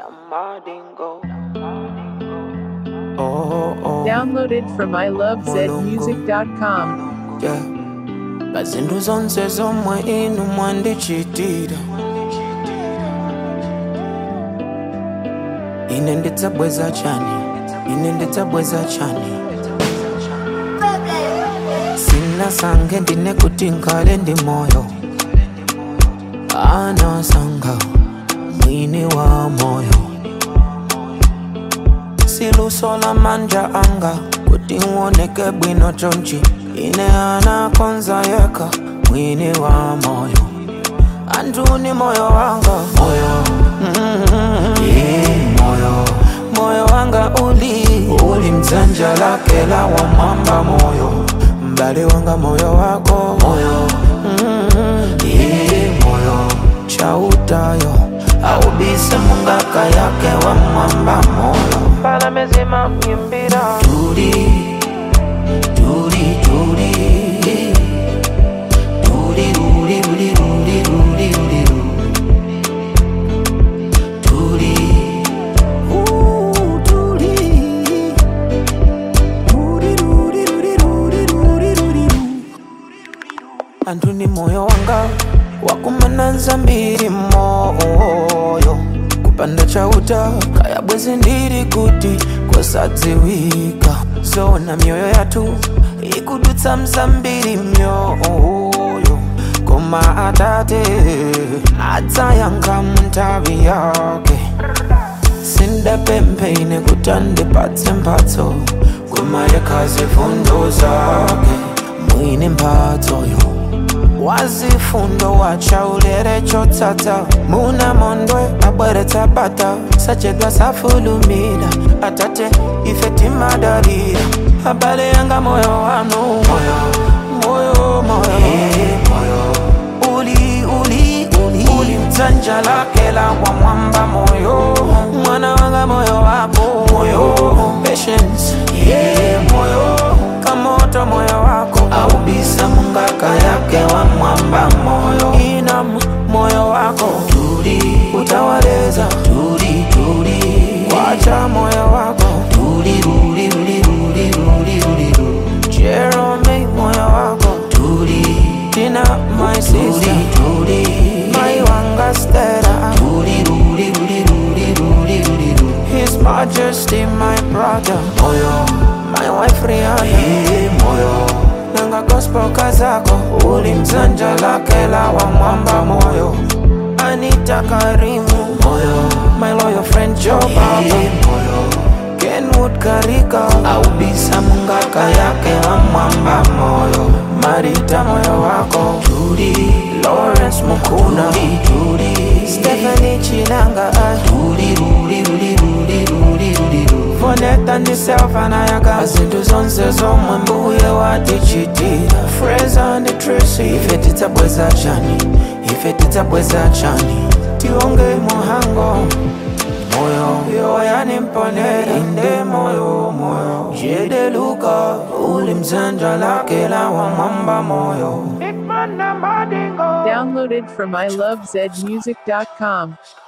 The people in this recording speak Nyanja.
Oh, oh, Downloaded from ilovezmusic.com. yeah. Bazindu zonse zomwe inu mwandichitira ine ndidzabweza chani ine ndidzabweza chani sinasange ndine kuti ngale ndi moyo anasanga mwini wa moyo siluso la manja anga kuti uoneke bwino chonchi ine anakonza yeka mwini wa moyo anthu ni moyo wanga moyo mm-hmm. yeah, moyo moyo wanga uli uli mdzanja lake la wamwamba moyo mbali wanga moyo wako moyo mm-hmm. yeah, moyo chautayo aubise mungaka yake wa mwamba moyo pala mezima myimbira tuli tuli tuli tuli tuli tuli tuli tuli tuli tuli Ooh, tuli tuli tuli tuli tuli tuli tuli anthu ni moyo wanga wakumananza mbiri moyo kupanda chauta kaya bwezi ndiri kuti kwasadziwika zona mioyo yathu ikudutsa mzambiri myoyo koma atate adzayankha munthawi yake sindapempheine kuti andipatse mphatso koma yekhazi fundo zake mwini mphatsoyo wazifundo wachaulere chotsatsa muna mondwe abweretsa bata sachedwa safulumira atate ife timadalira abale yanga moyo wanu moyo moyo moyo moyo uli uli uli uli mdzanja lake la wamwamba moyo mwana wanga moyo wako moyo patience yeah moyo kamoto moyo wako aubisa mungaka yake wa mwamba moyo inam moyo wako tuli utawaleza tuli tuli kwacha moyo wako tuli ruli ruli ruli ruli ruli ruli Jerome moyo wako tuli Tina my sister tuli my wanga stera tuli ruli ruli ruli ruli ruli ruli His Majesty my brother moyo my wife Rihanna yeah, moyo nanga gospel kazako uli mzanja lake la wa mwamba moyo Anita Karimu moyo my loyal friend Joe Baba moyo Kenwood Karika aubisa mungaka yake wa mwamba moyo Marita moyo wako Judy Lawrence Mukuna Judy Stephanie Chinanga Judy Rudi Rudi Rudi Rudi Rudi Rudi Foneta ndiselfa nayaka zinthu zonse zomwe mbuye watichitira Fraser and Tracy ife tidzabweza chani ife tidzabweza chani tionge muhango moyo yoyani mponera inde moyo moyo jede luka uli mzanja lake la wa mwamba moyo Downloaded from ilovezmusic.com.